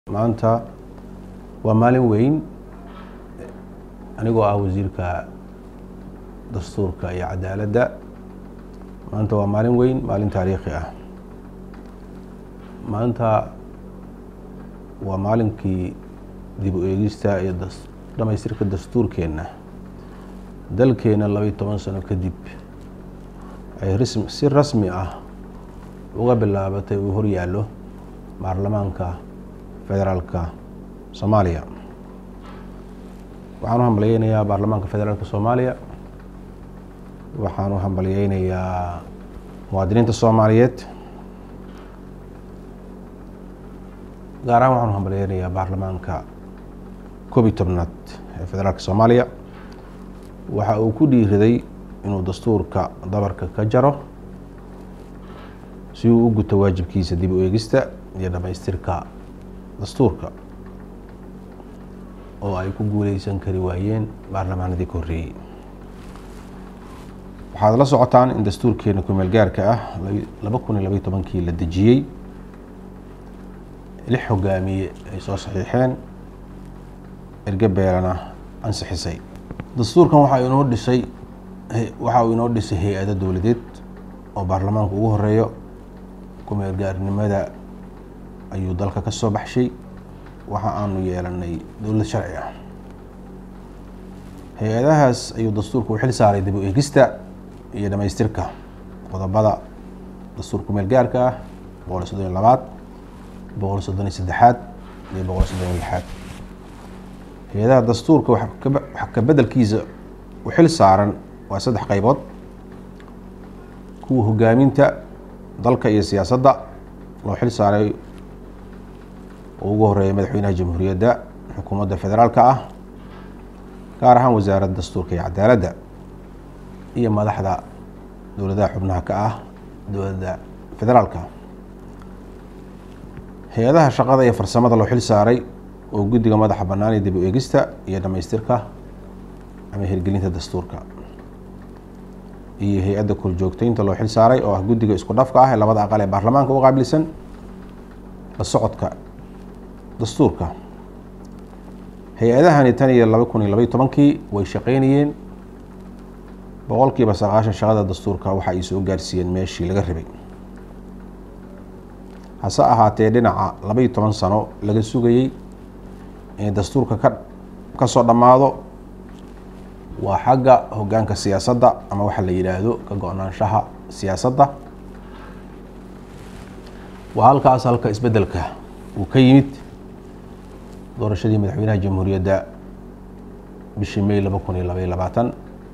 maanta waa maalin weyn anigoo ah wasiirka dastuurka iyo cadaaladda maanta waa maalin weyn maalin taariikhi ah maanta waa maalinkii dib u eegista iyo dhamaystirka dastuurkeenna dalkeena labaiyo toban sano kadib ay si rasmi ah uga bilaabatay uu horyaallo baarlamaanka federaalka soomaaliya waxaan u hambalyeynayaa baarlamaanka federaalka soomaaliya waxaan u hambalyeynayaa muwaadiniinta soomaaliyeed gaar ahaan waxaan u hambalyeynayaa baarlamaanka koob iyo tobnaad ee federaalka soomaaliya waxa uu ku dhiiriday inuu dastuurka dabarka ka jaro si uu u guto waajibkiisa dib u eegista iyo dhamaystirka dastuurka oo ay ku guuleysan kari waayeen baarlamaanadii ka horreeyey waxaad la socotaan in dastuurkeena kumeel gaarka ah laba kun iyo labaiyo tobankii la dejiyey lix hogaamiye ay soo saxiixeen ergebeelana ansixisay dastuurkan waxaa inoo dhisay waxa uu inoo dhisay hay-ado dowladeed oo baarlamaanka ugu horeeyo kumeel gaarnimada ayuu dalka ka soo baxshay waxa aanu yeelanay dowlad sharci ah hay-adahaas ayuu dastuurka u xil saaray dib u eegista iyo dhamaystirka qodobada dastuur kumeel gaarka ah boqol iyo soddon iyo labaad boqol iyo soddon iyo saddexaad iyo boqol iyo soddon iyo lixaad hay-adaha dastuurka wax ka bedelkiisa u xil saaran waa saddex qaybood kuwa hogaaminta dalka iyo siyaasadda loo xil saaray oo ugu horeeya madaxweynaha jamhuuriyadda xukuumadda federaalka ah gaar ahaan wasaaradda dastuurka iyo cadaaladda iyo madaxda dowladaha xubnaha ka ah dowladda federaalka hay-adaha shaqada iyo farsamada loo xil saaray oo guddiga madaxa bannaan ee dib u eegista iyo dhamaystirka ama hirgelinta dastuurka iyo hay-adda korjoogteynta loo xil saaray oo ah guddiga isku dhafka ah ee labada aqal ee baarlamaanka u qaabilsan la socodka dastuurka hay-adahani tan iyo laba kun iyo labaiyo tobankii way shaqeynayeen boqol kiiba sagaashan shaqada dastuurka waxa ay soo gaarsiiyeen meeshii laga rabay hase ahaatee dhinaca labaiyo toban sano laga sugayey inay dastuurka ka ka soo dhammaado waa xagga hoggaanka siyaasadda ama waxa la yidhaahdo ka go-naanshaha siyaasadda waa halkaas halka isbeddelka uu ka yimid doorashadii madaxweynaha jamhuuriyadda bishii may laba kun iyo labaiyo labaatan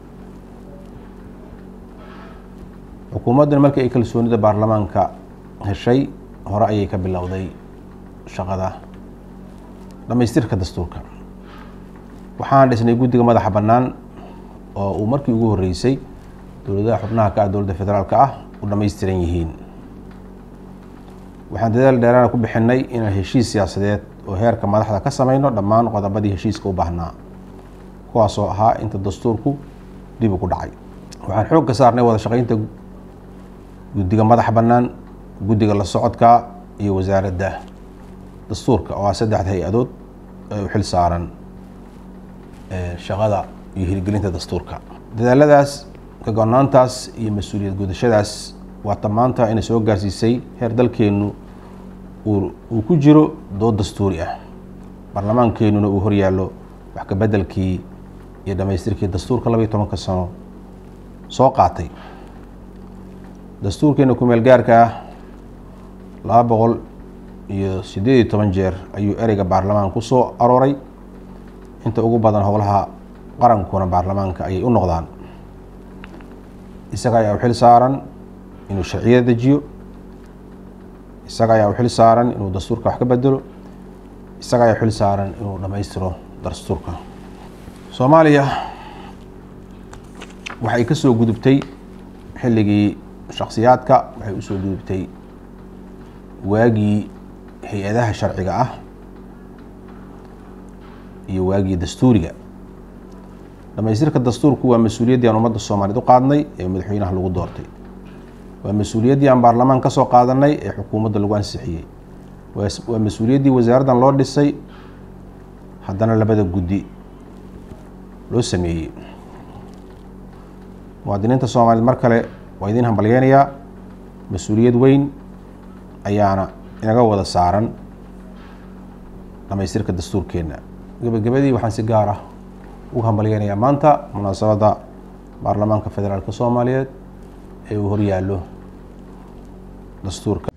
xukuumaddan markii ay kalsoonida baarlamaanka heshay hore ayay ka bilowday shaqada dhamaystirka dastuurka waxaan dhisnay guddiga madaxa bannaan oo uu markii ugu horreysay dowladaha xubnaha ka ah dowladda federaalka ah u dhammaystiran yihiin waxaan dadaal dheeraana ku bixinay inaan heshiis siyaasadeed oo heerka madaxda ka sameyno dhammaan qodobadii heshiiska u baahnaa kuwaasoo ahaa inta dastuurku dib u ku dhacay waxaan xoog ka saarnay wada shaqeynta guddiga madaxa bannaan guddiga la socodka iyo wasaaradda dastuurka oo ah saddexda hay-adood ee u xil saaran shaqada iyo hirgelinta dastuurka dadaaladaas ka go-naantaas iyo mas-uuliyad gudashadaas waa tamaanta inay soo gaarsiisay heer dalkeennu uu ku jiro dood dastuuri ah baarlamaankeenuna uu horyaallo wax ka beddelkii iyo dhamaystirkii dastuurka labaiyo tobanka sano soo qaatay dastuurkeena kumeel gaarka ah laba boqol iyo siddeed iyo toban jeer ayuu ereyga baarlamaan ku soo arooray inta ugu badan howlaha qarankuna baarlamaanka ayay u noqdaan isaga ayaa u xil saaran inuu sharciyada dejiyo isaga ayaa u xil saaran inuu dastuurka wax ka bedelo isaga ayaa u xil saaran inuu dhammaystiro dastuurka soomaaliya waxay ka soo gudubtay xilligii shaksiyaadka waxay usoo gudubtay waagii hay-adaha sharciga ah iyo waagii dastuuriga dhamaystirka dastuurku waa mas-uuliyaddii aan ummadda soomaaliyeed u qaadnay ee madaxweynaha lagu doortay waa mas-uuliyaddii aan baarlamaan ka soo qaadanay ee xukuumadda lagu ansixiyey waa mas-uuliyaddii wasaaraddan loo dhisay haddana labada guddi loo sameeyey muwaadiniinta soomaaliyeed mar kale waa idiin hambalyeynayaa mas-uuliyad weyn ayaana inaga wada saaran dhamaystirka dastuurkeenna gebagabadii waxaan si gaar ah ugu hambalyeynayaa maanta munaasabadda baarlamaanka federaalk soomaaliyeed ee uu horyaallo dastuurka